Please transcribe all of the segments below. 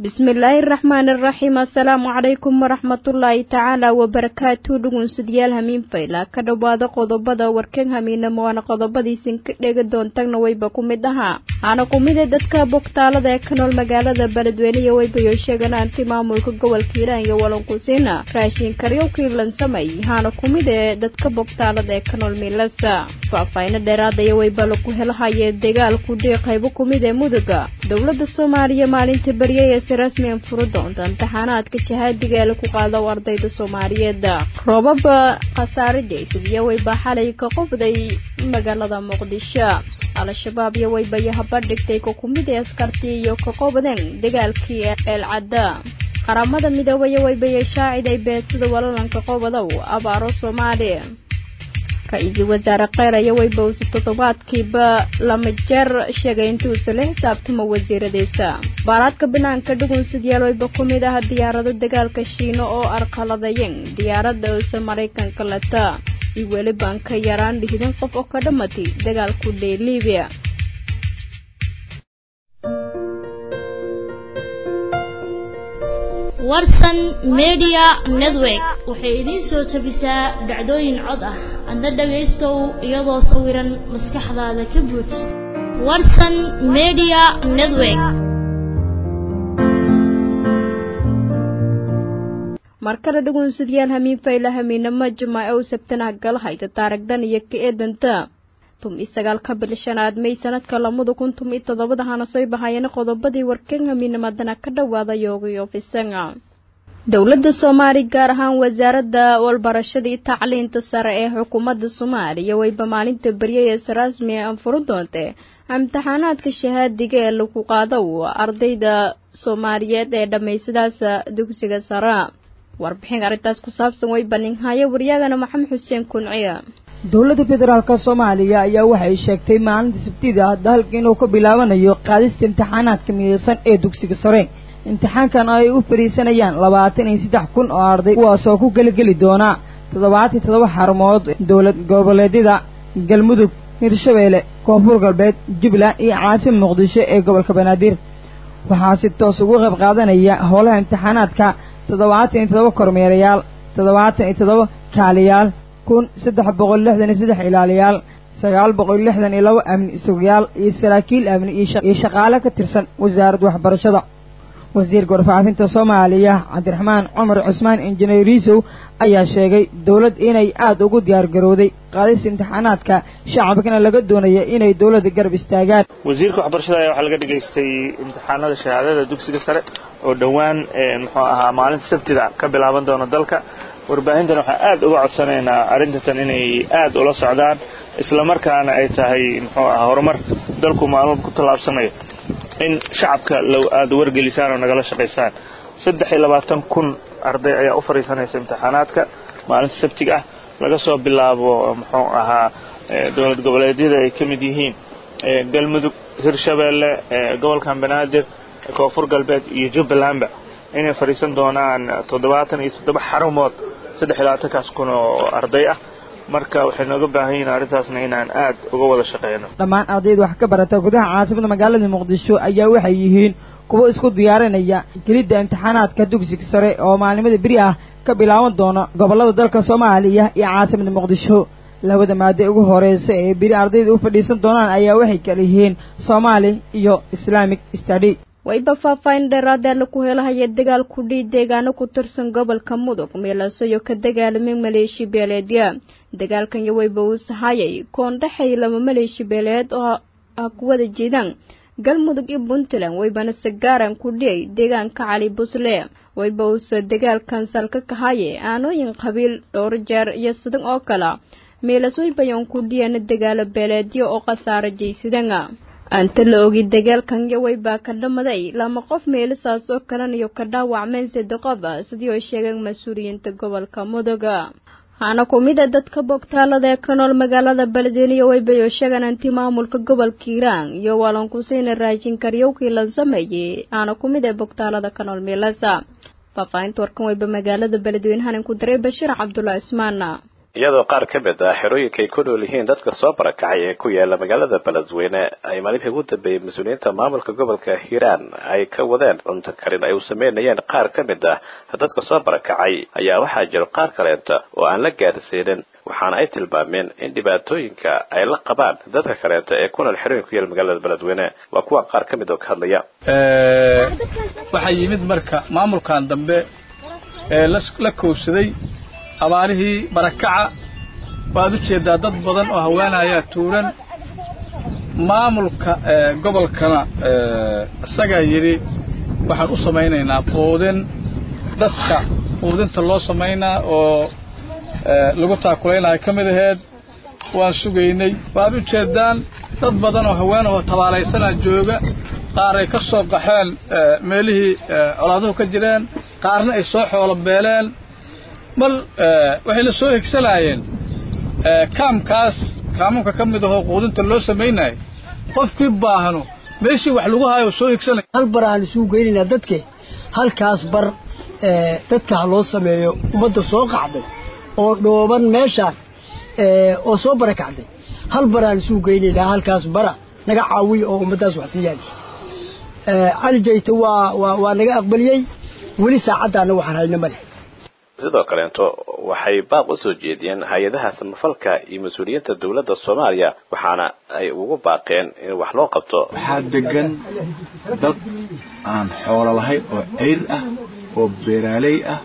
bismillaahi raxmaani raxiim assalaamu calaykum waraxmatullaahi tacaala wabarakaatu dhugunsadyaal hamiin fayla ka dhowaada qodobada warkan hamiinamo waana qodobadiisin ka dhegi doontagna wayba ku mid ahaa aana ku mide dadka bogtaalada ee ka nool magaalada beledweyne iyo waybayo sheegan anti maamulka gobolka hiiraan iyo walankusiina raashin karyowkii lansamay haana ku mid ee dadka bogtaalada ee ka nool miilasa faahfaahino dheeraada iyo wayba lagu helahayee dagaalku dhii qaybo ku mid ee muduga dowladda soomaaliya maalinta baryay ee si rasmian furo doonta imtixaanaadka jahaadiga ee lagu qaado ardayda soomaaliyeed roobaba khasaare jeysad iyo wayba xalay ka qofday magaalada muqdisho al-shabaab iyo waybayo habadhigtay ka kumid ee askartii iyo ka qobdeen dagaalkii eelcadda qaramada midoobaya waybayo shaaciday beesida walalanka qobadow abaaro soomaaliya ra-iisul wasaare kheyr ayaa weybowsa toddobaadkiiba lama jeer sheegay intuusa la xisaabtamo wasiiradiisa baaraadka banaanka dhugunsidyaal wayba ku mid ah diyaarado dagaalka shiino oo arqaladayeen diyaaradda ose maraykanka lata iyo weliban ka yaraan lixdan qof oo ka dhammatay dagaalku dhee libiya warsan media network waxay idiin soo tabisaa dhacdooyin cod ah adna dhagaystow iyadoo sawiran maskaxdaada ka buuj warsan media network markale dhugunsadyaal hamiin fayla hamiinamo jimaace u sabtanaha galahayda taaragdan iyo ka eedanta tum iyo sagaalka bil shanaad may sanadka lamada kun tum iyo toddobada hana soo bahayeen qodobadii warkan hamiinamadana ka dhowaada yoogayo fisanga dowladda soomaali gaar ahaan wasaaradda walbarashada iyo tacliinta sare ee xukuumadda soomaaliya wayba maalinta baryay ee si rasmi an furu doontee imtixaanaadka shahaadiga ee lagu qaado ardayda soomaaliyeed ee dhammaysadaas dugsiga sare warbixin arrintaas ku saabsan way baninhaya waryaagana maxamed xuseen kunciya dowladda federaalk soomaaliya ayaa waxay sheegtay maalinta sabtida dalka inuu ka bilaabanayo qaadista imtixaanaadka midaysan ee dugsiga sare imtixaankan ay u fadhiisanayaan labaatan iyo saddex kun oo arday kuwaasoo ku geligeli doona toddobaatan toddoba xarumood dowlad goboleedyada galmudug hirshabeelle koonfur galbeed jubbaland iyo caasim muqdisho ee gobolka banaadir waxaa si toos ugu qayb qaadanaya howlaha imtixaanaadka toddobaatan iyo toddoba kormeerayaal toddobaatan iyo toddoba kaaliyaal kun saddex boqol lixdan iyo saddex ilaaliyaal sagaal boqol lixdan iyo laba amni sugayaal iyo saraakiil amni iyo shaqaale ka tirsan wasaaradda waxbarashada wasiirka warfaafinta soomaaliya cabdiraxmaan cumar cusmaan injineer riisow ayaa sheegay dowladd inay aad ugu diyaargarowday qaadista imtixaanaadka shacabkana laga doonaya inay dowladda garab istaagaan wasiirka waxbarashada ayaa waxaa laga dhigaystay imtixaanada shahaadada dugsiga sare oo dhowaan muxuu ahaa maalinta sabtida ka bilaaban doona dalka warbaahintan waxaan aad uga codsanaynaa arrintatan inay aad ula socdaan islamarkaana ay tahay muxuu ahaa horumar dalku maalmoba ku tallaabsanayo in shacabka aad wargelisaan oo nagala shaqaysaan saddex iyo labaatan kun arday ayaa u fadhiisanaysa imtixaanaadka maalinta sabtiga ah laga soo bilaabo muxuu ahaa dowlad goboleedyada ay ka mid yihiin galmudug hirshabeelle gobolkan banaadir koonfur galbeed iyo jubbalandba inay fadhiisan doonaan toddobaatan iyo toddoba xarumood saddex iyo labaatankaas kun oo arday ah marka waxay nooga baahan yihin arrintaasna inaan aad uga wada shaqeyno dhammaan ardayda wax ka barata gudaha caasimada magaalada muqdisho ayaa waxay yihiin kuwo isku diyaarinaya gelidda imtixaanaadka dugsiga sare oo maalimada beri ah ka bilaaban doona gobollada dalka soomaaliya iyo caasimada muqdisho labada maade ugu horeysa ee beri ardayda u fadhiisan doonaan ayaa waxay kala yihiin soomaali iyo islaamic stady wayba faahfaahin dheeraadee laku helahaya dagaal ku dhii deegaano ku tirsan gobolka mudug meelasoyo ka dagaalamay maleeshi beeleedya dagaalkan iyo wayba uu sahayay koondhexay laba maleeshi beeleed oo ah ku wada jeedaan galmudug iyo puntland waybana sagaaran ku dhiyay deegaanka cali busle wayba uuse dagaalkan salka kahaye aanooyin qabiil dhowr jeer iyo sidan oo kale meelas waybayon ku dhiyana dagaalo beeleedyo oo khasaaro jaysadana anta la ogi dagaalkan iyo waybaa ka dhamaday lama qof meelisaas oo kalan iyo ka dhaawacmeen sade qof sidii oo sheegeen mas-uuliyiinta gobolka muduga hana ku mid a dadka bogtaalada ee ka nool magaalada beledweyne iyo waybayo sheegan anti maamulka gobolka hiiraan iyo waalankuseyna raajin karyowkii la sameeyey hana ku mid a bogtaalada ka nool meelasa faahfaahinta warkan wayba magaalada beledweyne hanan ku daray bashiir cabdulla ismaana iyadoo qaar ka mid ah xerooyinka ay ku nool yihiin dadka soo barakacay ee ku yaala magaalada beledweyne ay maalintii ugu dambeeyey mas-uuliyiinta maamulka gobolka hiiraan ay ka wadeen cunto karin ay u sameynayeen qaar ka mid ah dadka soo barakacay ayaa waxaa jiro qaar kaleenta oo aan la gaarsiinin waxaana ay tilmaameen in dhibaatooyinka ay la qabaan dadka kaleenta ee ku nool xerooyin ku yaal magaalada beledweyne waa kuwa qaar ka mid oo ka hadlaya waxaa yimid marka maamulkan dambe ee la kowsaday abaarihii barakaca waad u jeedaa dad badan oo haweenayaa tuuran maamulka gobolkana isagaa yidhi waxaan u samaynaynaa quudin dadka quudinta loo samaynaa oo lagu taakulaynayo ka mid aheed waan sugaynay waad u jeedaan dad badan oo haweenahoo tabaalaysanaa jooga qaar ay ka soo qaxeen meelihii colaaduhu ka jireen qaarna ay soo xoolo beeleen mar waxay la soo higsanaayeen kaamkaas kaamunka ka mid ahoo quudinta loo samaynayo qofkii baahno meeshii wax lagu hayo soo higsanaya hal bar aan isugu geynaynaa dadke halkaas bar dadka ha loo sameeyo ummadda soo qacday oo dhooban meeshaan oo soo barakacday hal bar aan isugu geynaynaa halkaas bara naga caawiya oo ummaddaas wax siiyaan cali jayto waa waa waa naga aqbaliyey weli saacaddaana waxaan hayno male sidoo kaleeto waxay baaq u soo jeediyeen hay-adaha samafalka iyo mas-uuliyiinta dowladda soomaaliya waxaana ay ugu baaqeen in wax loo qabto waxaa degan dad aan xoolo lahayn oo ceyr ah oo beeraaley ah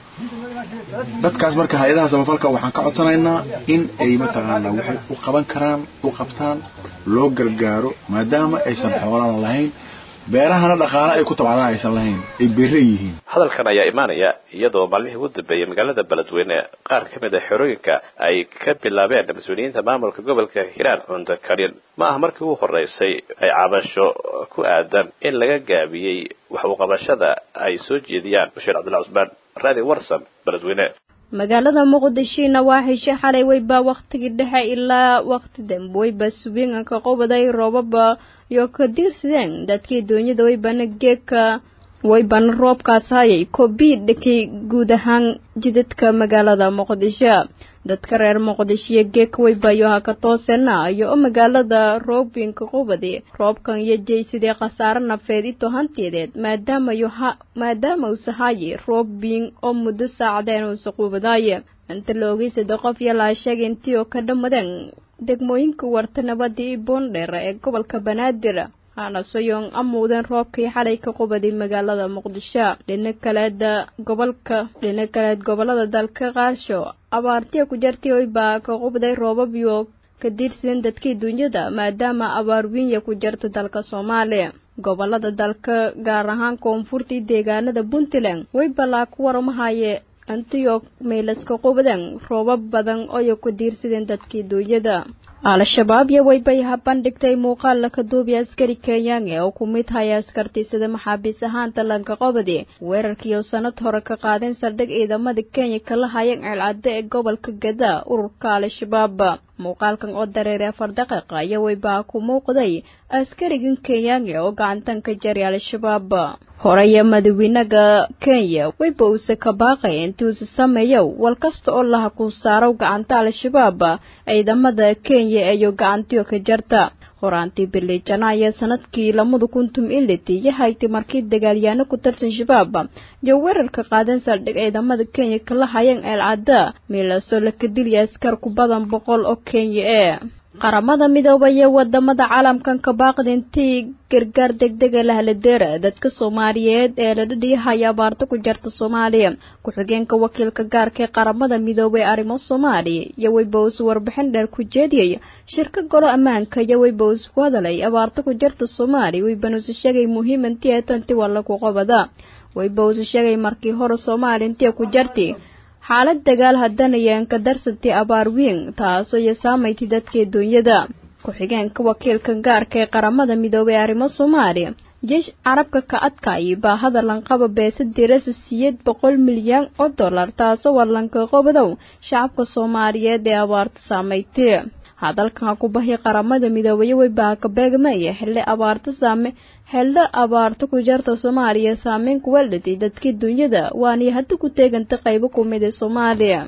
dadkaas marka hay-adaha samafalka waxaan ka codsanaynaa in ay mataqaanaa waxay u qaban karaan u qabtaan loo gargaaro maadaama aysan xoolana lahayn beerahana dhaqaale ay ku tabcadaan aysan lahayn ay beere yihiin hadalkan ayaa imaanaya iyadoo maalmihii ugu dambeeyey magaalada beledweyne qaar ka mid a xerooyinka ay ka bilaabeen mas-uuliyiinta maamulka gobolka hiiraan cunto karin ma ah markii ugu horeysay ay cabasho ku aadan in laga gaabiyey wax u qabashada ay soo jeediyaan bashiir cabdulla cusmaan raadi warsan beledweyne magaalada muqdishona waa heshay xalay weyba wakhtigii dhexe ilaa wakhti dambe weyba subiinka qobaday roobaba iyo ka diirsadeen dadkii doonyada weybana geeka weybana roobkaas hayay kobii dhakay guud ahaan jidadka magaalada muqdisho dadka reer muqdisho iyo geeka weybayo ha ka toosena iyo oo magaalada roobinka qubadi roobkan iyo jeysadee khasaare nafeed ito hanteedeed maadaamayo ha maadaama uuse haye roobin oo muddo saacadeen uuse qubadaaye inta la ogay saddex qof iyo laa sheegay intii oo ka dhammadeen degmooyinka warta nabadda iyo boondheer ee gobolka banaadir hana soyong amuudeen roobkii xalay ka qubaday magaalada muqdisho dhina kaleeda gobolka dhina kaleed gobolada dalka qaarsho abaartiya ku jartay oybaa ka qubday roobabyo ka diirsadeen dadkii dunyada maadaama abaar wiinya ku jarta dalka soomaaliya gobolada dalka gaar ahaan koonfurtii deegaanada puntland way balaa ku waramahaye antiyog maylaska qubadeen roobab badan ooy ku diirsadeen dadkii duunyada al-shabaab iyo weybay habandhigtay muuqaal laka duubiya askari kenyaange oo ku mid haya askartiisada maxaabiis ahaanta lanka qobadi weerarkiioo sanad hore ka qaadeen saldhig ciidamada kenya kala hayeen ceelcadde ee gobolka gada ururka al-shabaab muuqaalkan oo dareeray afar daqiiqa iyo weybaa ku muuqday askarigan kenyaange oo gacantan ka jaray al-shabaab horeye madawiinaga kenya weyba uuse ka baaqay intuusa sameeyo wal kasta oo laha ku saarow gacanta al-shabaab ciidamada kenya iyo gacantiyo ka jarta horaantii bili janaayo sanadkii lamada kuntum iliti iyo haytay markii dagaalyaano ku tirsan shabaab iyo weerarka qaadeen saldhig ciidamada kenya kala hayeen ceelcadda miilasoo laka dilya askar ku badan boqol oo kenya ee qaramada midooba iyo wadamada caalamkan ka baaqda intii gargaar degdega lahaladeera dadka soomaaliyeed ee la dhadhiyahaya abaarta ku jarta soomaaliya ku-xigeenka wakiilka gaarka ee qaramada midoobay arrimo soomaaliya iyo weybows warbixin dheer ku jeediyay shirka golo ammaanka iyo weybows ku hadalay abaarta ku jarta soomaaliya weybanuusi sheegay muhiim intii ee tanti waa lagu qabada weybows sheegay markii hore soomaaliya intii ku jarti xaalad dagaal hadanayeen ka darsantay abaar wiin taasoo iyo saamaytay dadkii duunyada ku-xigeenka wakiilka gaarka ee qaramada midoobay arrimo soomaaliya jeesh carabka ka adkaayay baa hadalanqaba beesa dirasa siyeed boqol milyan oo dollar taasoo walanka qobadow shacabka soomaaliyeed ee abaarta saamaytay hadalkan ha ku bahi qaramada midoobay weybaa ka beegmaya xilli abaarta saame xillo abaarta ku jarta soomaaliya saameyn kuwa dhitay dadkii dunyada waanay hadda ku teeganta qaybo ku mid ee soomaaliya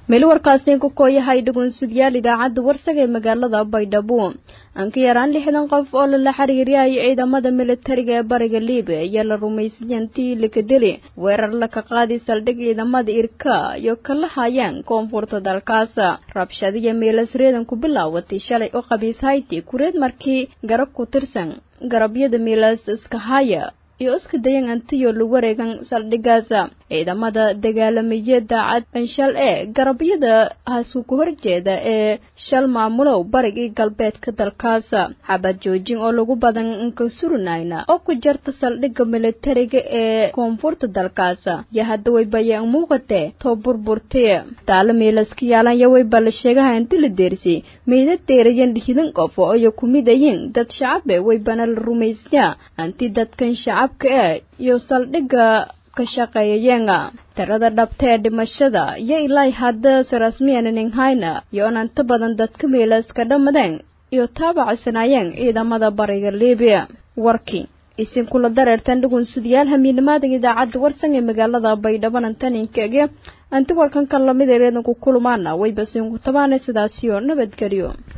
meel warkaasi ku kooyahay dhugunsidyaal idaacadda warsaga ee magaalada baydhabo aan ka yaraan lixdan qof oo lala xiriiriyay ciidamada militariga ee bariga liibiya ayaa la rumaysay intii lakadeli weerar laka qaadi saldhig ciidamada irka iyo kala hayaan koonfurta dalkaas rabshadiyo meelas reedan ku bilaawatay shalay oo qabiis hayti kureed markii garab ku tirsan garabyada meelas iska haya iyo iska dayan antiyo lagu wareegan saldhigaas ciidamada dagaalamaya daacad anshal ee garabyada haasu ku horjeeda ee shal maamulow barigii galbeedka dalkaas xabad joojin oo lagu badan ka surinayna oo ku jarta saldhigga militariga ee koonfurta dalkaas yo hadda way bayaan muuqatee too burburtee taalo meelaska yaalanya wayba la sheegaha inti la deersay meydad deerayan hidan qof oo ay ku midayin dad shacabe waybana la rumaysnaa anti dadkan shacabka ee iyo saldhigga ka shaqeeyayeena tirada dhabta ee dhimashada iyo ilaa hadda sarasmiyaninghayna iyo inanta badan dadka meelaska dhammadeen iyo taabacsanayeen ciidamada bariga liibiya warkii isinkula dareertan dhugunsidayaal hamiinimaadan idaacadda warsan ee magaalada baydhabo antaninkaege anti warkan kan lamid ereedanku kulmaana wayba sinku tabaana sidaasiyo nabadgelyo